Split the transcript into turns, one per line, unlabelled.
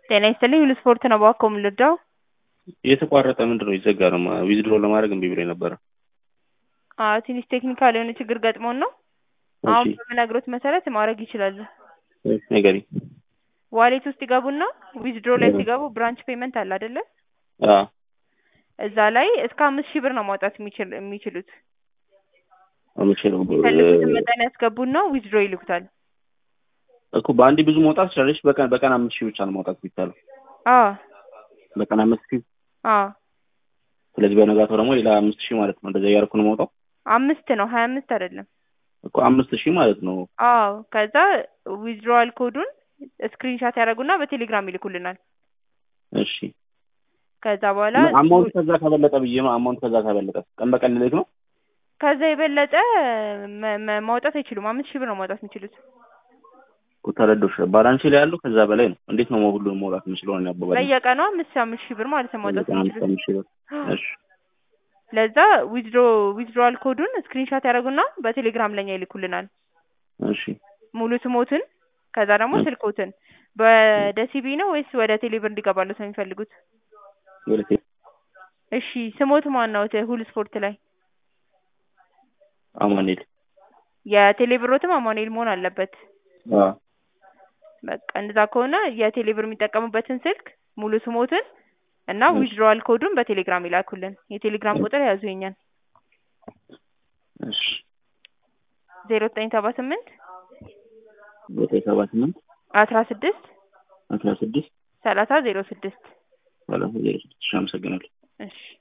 ጤና ይስጥልኝ ሁሉ ስፖርት ነው እባክዎ ምን ልርዳው?
የተቋረጠ ምንድን ነው ይዘጋ ነው ዊዝድሮ ለማድረግ እምቢ ብሎኝ ነበረ።
አዎ ትንሽ ቴክኒካል የሆነ ችግር ገጥሞን ነው። አሁን
እሺ
በምነግሮት መሰረት ማድረግ ይችላሉ።
ንገሪኝ።
ዋሌት ውስጥ ይገቡና ዊዝድሮ ላይ
እ።
ሲገቡ ብራንች ፔመንት አለ አይደለ?
አዎ
እዛ ላይ እስከ አምስት ሺህ ብር ነው ማውጣት የሚችል የሚችሉት።
የምችለው
የሚፈልጉትን መጠን ያስገቡና ዊዝድሮ ይልኩታል።
እኮ በአንዴ ብዙ መውጣት ትችላለች። በቀን በቀን አምስት ሺህ ብቻ ነው ማውጣት የሚቻለው።
አዎ
በቀን አምስት ሺህ
አዎ
ስለዚህ በነጋታው ደግሞ ሌላ አምስት ሺህ ማለት ነው። እንደዛ እያደረኩ ነው ማውጣው
አምስት ነው ሀያ አምስት አይደለም።
እኮ አምስት ሺህ ማለት ነው።
አዎ ከዛ ዊዝድሮዋል ኮዱን ስክሪንሻት ያደርጉና በቴሌግራም ይልኩልናል።
እሺ
ከዛ በኋላ
አማውንት ከዛ ከበለጠ ብዬ ነው። አማውንት ከዛ ከበለጠ ቀን በቀን ልልክ ነው።
ከዛ የበለጠ መ- መ- ማውጣት አይችሉም። አምስት ሺህ ብር ነው ማውጣት የሚችሉት።
እኮ ተረዶሽ ባላንስ ላይ ያለው ከዛ በላይ ነው። እንዴት ነው ሁሉንም ማውጣት የምችለው? ነው ያባባል
በየቀኑ አምስት አምስት ሺህ ብር ማለት ነው ማውጣት የሚችሉት።
አምስት ሺህ ብር እሺ
ለዛ ዊዝድሮ ዊዝድሮዋል ኮዱን ስክሪንሻት ያደርጉና በቴሌግራም ለኛ ይልኩልናል።
እሺ
ሙሉ ስሞትን ከዛ ደግሞ
እ።
ስልኮትን ወደ ሲቢ ነው ወይስ ወደ ቴሌብር እንዲገባለት ነው የሚፈልጉት?
ወደ ቴ-
እሺ ስሞት ማን ነው? ተ- ሁሉ ስፖርት ላይ
አማኑኤል
የቴሌብሮትም አማኑኤል መሆን አለበት።
አዎ
በቃ እንደዛ ከሆነ የቴሌብር የሚጠቀሙበትን ስልክ ሙሉ ስሞትን እና
እሺ።
ዊዝድሮዋል ኮዱን በቴሌግራም ይላኩልን። የቴሌግራም ቁጥር ያዙ የኛን
እሺ
ዜሮ ዘጠኝ ሰባ ስምንት
ዘጠኝ ሰባ ስምንት
አስራ ስድስት
አስራ ስድስት
ሰላሳ ዜሮ ስድስት
ሰላሳ ዜሮ ስድስት ሺህ አመሰግናለሁ።
እሺ